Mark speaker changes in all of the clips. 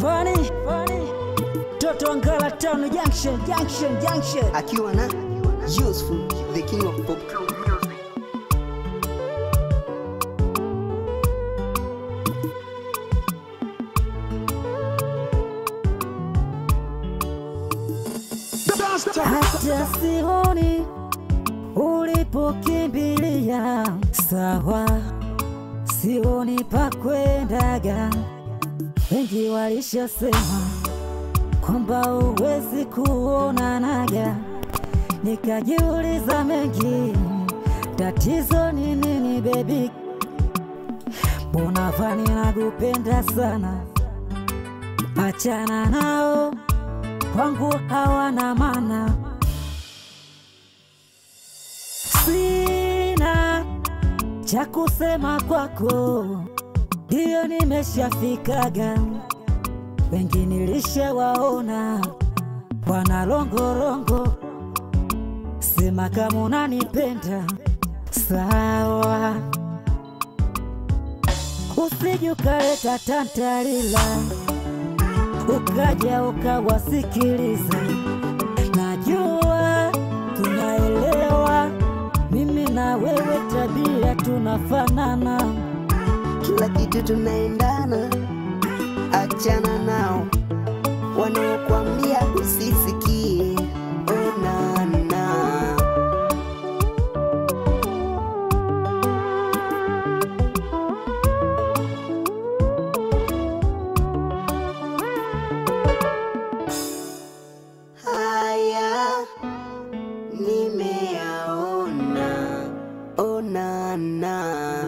Speaker 1: Fani, Fani, Toto wa Ngara Town Junction, Junction, Junction.
Speaker 2: akiwa na Useful the king of pop
Speaker 1: Hata sioni ulipokimbilia, sawa, sioni pa kwendaga. Wengi walishasema kwamba uwezi kuonanaga, nikajiuliza mengi, tatizo ni nini bebi? Mbona Fani nakupenda sana, achana nao kwangu hawana maana. Sina cha kusema kwako, ndiyo nimeshafikaga. Wengi nilishawaona wana longorongo, sema kama unanipenda sawa, usije ukaleta tantalila ukaja ukawasikiliza. Najua tunaelewa, mimi na wewe tabia tunafanana.
Speaker 2: kila kitu tunaendana, achana nao wanaokwambia usisikie. Onana haya nimeyaona, onana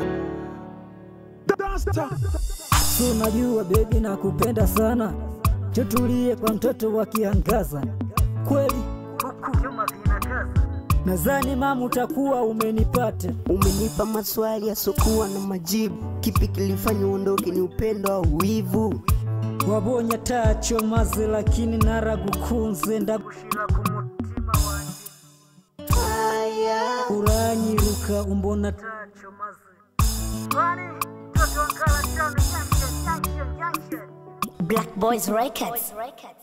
Speaker 1: Si unajua bebi, nakupenda sana, chotulie kwa mtoto wa kiangaza. Kweli nadhani mama utakuwa umenipata.
Speaker 2: Umenipa maswali yasokuwa na majibu. Kipi kilifanya uondoke? Ni upendo au wivu?
Speaker 1: wabonya tacho maze lakini naragukunze ndagushira ku mutima wanje
Speaker 2: Haya,
Speaker 1: uranyiruka umbona tacho maze Fani, Toto wa Ngara Town Junction, Junction, Junction.
Speaker 3: Black Boys Records.